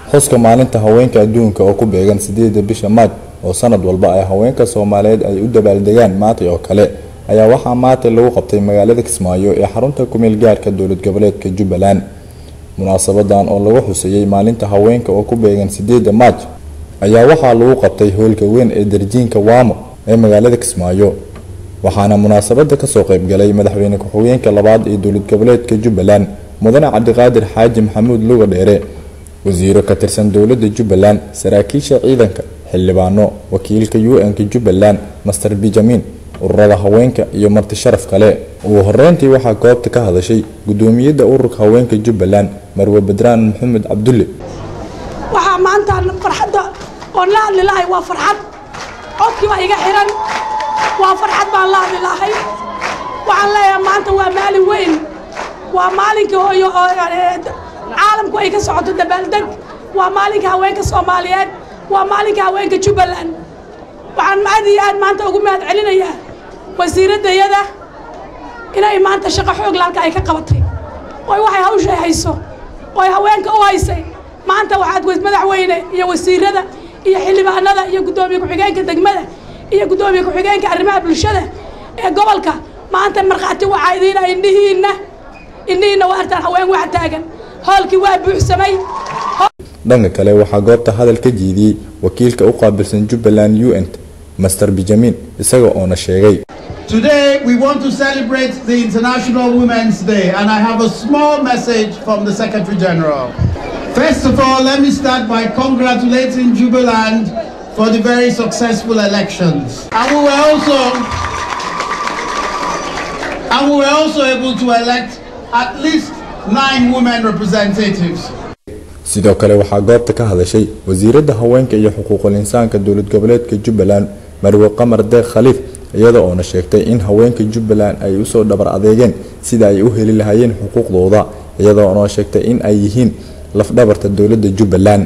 xuska maalinta haweenka adduunka oo ku beegan sideeda bisha maaj oo sanad walba ay haweenka soomaaliyeed ay u dabaaldegaan maantay oo kale ayaa waxaa maantay lagu qabtay magaalada kismaayo ee xarunta kumeel gaarka dowlad goboleedka jubbaland munaasabadan oo lagu xuseeyey maalinta haweenka oo ku beegan sideeda maaj ayaa waxaa lagu qabtay hoolka weyn ee darjiinka waamo ee magaalada kismaayo waxaana munaasabada kasoo qeybgalay madaxweyne ku-xigeenka labaad ee dowlad goboleedka jubbaland mudane cabdiqaadir xaaji maxamuud luga dheere wasiiro ka tirsan dowladda jubbaland saraakiisha ciidanka xildhibaano wakiilka u-n-ka jubbaland master benjamin ururada haweenka iyo marti sharaf kale ugu horeyntii waxaa goobta ka hadashay gudoomiyadda ururka haweenka jubbaland marwe badraan maxamed cabdulle waxaa maanta farxadda oon la hadli lahay waa farxad codkii baa iga xiran waa farxad baan la hadli lahay waxaan leeyahay maanta waa maalin weyn waa maalinka hooyo oo caalamku ay ka socoto dabaaldeg waa maalinka haweenka soomaaliyeed waa maalinka haweenka jubbaland waxaan aad iyo aad maanta ugu mahad celinayaa wasiiraddayada inay maanta shaqo xoogla halka ay ka qabatay oy waxay hawshay hayso oy haweenka u haysay maanta waxaad madaxweyne iyo wasiirada iyo xildhibaanada iyo guddoomiye ku-xigeenka degmada iyo guddoomiye ku-xigeenka arrimaha bulshada ee gobolka maanta markhaati waxaa idiina indhihiinna indhihiinna waa artaan haween wax taagan hoolkii waa buuxsamay dhanka kale waxaa goobta hadal ka jiidiyey wakiilka u qaabilsan jubbaland u n master benjamin isaga oona sheegay Today, we want to celebrate the International Women's Day, and I have a small message from the Secretary General. First of all, let me start by congratulating Jubiland for the very successful elections. And we were also, and we were also able to elect at least nine women representatives. sidoo kale waxaa goobta ka hadashay wasiiradda haweenka iyo xuquuqul insaanka dowlad goboleedka jubbaland marwe qamar deeq khaliif iyada oona sheegtay in haweenka jubbaland ay usoo dhabar adeegeen sida ay u heli lahaayeen xuquuqdooda iyada oona sheegtay in ay yihiin lafdhabarta dowladda jubbaland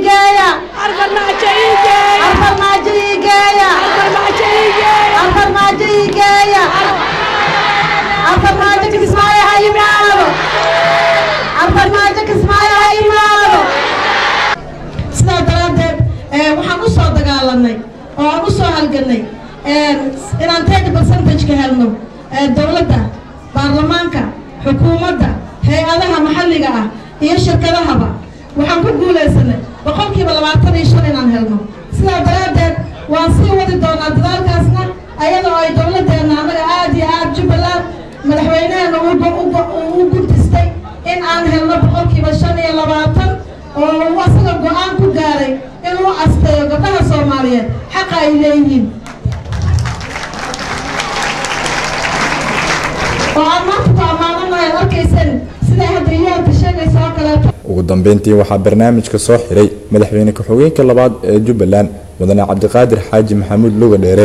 sidaa daraaddeed waxaan u soo dagaalanay oo aan u soo halganay inaan tedi percentage-ka helno dowladda baarlamaanka xukuumadda hay-adaha maxalliga ah iyo shirkadahaba waxaan ku guulaysanay boqolkiiba labaatan iyo shan inaan helno sidaa daraaddeed waan sii wadi doonaa dadaalkaasna ayadoo ay dowladdeena annaga aada iyo aada jubbaland madaxweyneheena u guntistay in aan helno boqolkiiba shan iyo labaatan oo uu asaga go-aan ku gaaray inuu asteeyo gabdhaha soomaaliyeed xaqa ay leeyihiin oo aan maanta ku ammaananahay ad arkaysan siday hadda iyoota sheegaysa oo kaleeto ugu dambeyntii waxaa barnaamijka soo xiray madaxweyne ku-xigeenka labaad ee jubbaland mudane cabdiqaadir xaaji maxamuud luga dheere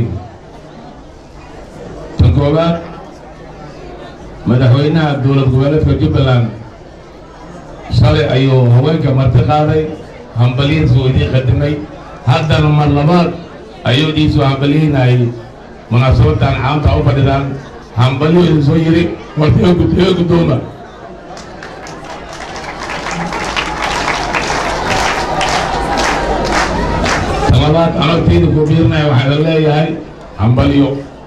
tan koowaad madaxweynaha dowlad goboleedka jubbaland shalay ayuu haweenka marti qaaday hambalihiisuu idiin qadimay haddana mar labaad ayuu idiinsoo hambalihiinayay munaasabadan caamta u fadhidaan hambalyo idin soo yidhi warta ee guddooma talabaad anagtiida ku biirinaya waxaa la leeyahay hambalyo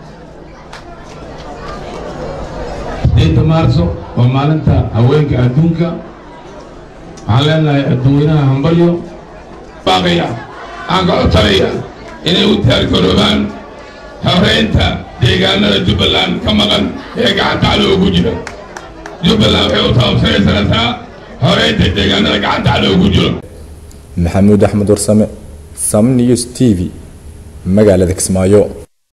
sideedda maarso waa maalinta haweenka adduunka waxaan leenahay adduweynaha hambalyo baaqaya aan ka codsanaya inay u diyaargaroobaan horeynta deegaanada jubbaland ka maqan ee gacanta cadowga ku jira jubbaland waxay u taabsanaysanaysaa horeynta deegaanada gacanta cadowga ku jiro maxamuud axmed warsame sam news t v magaalada kismaayo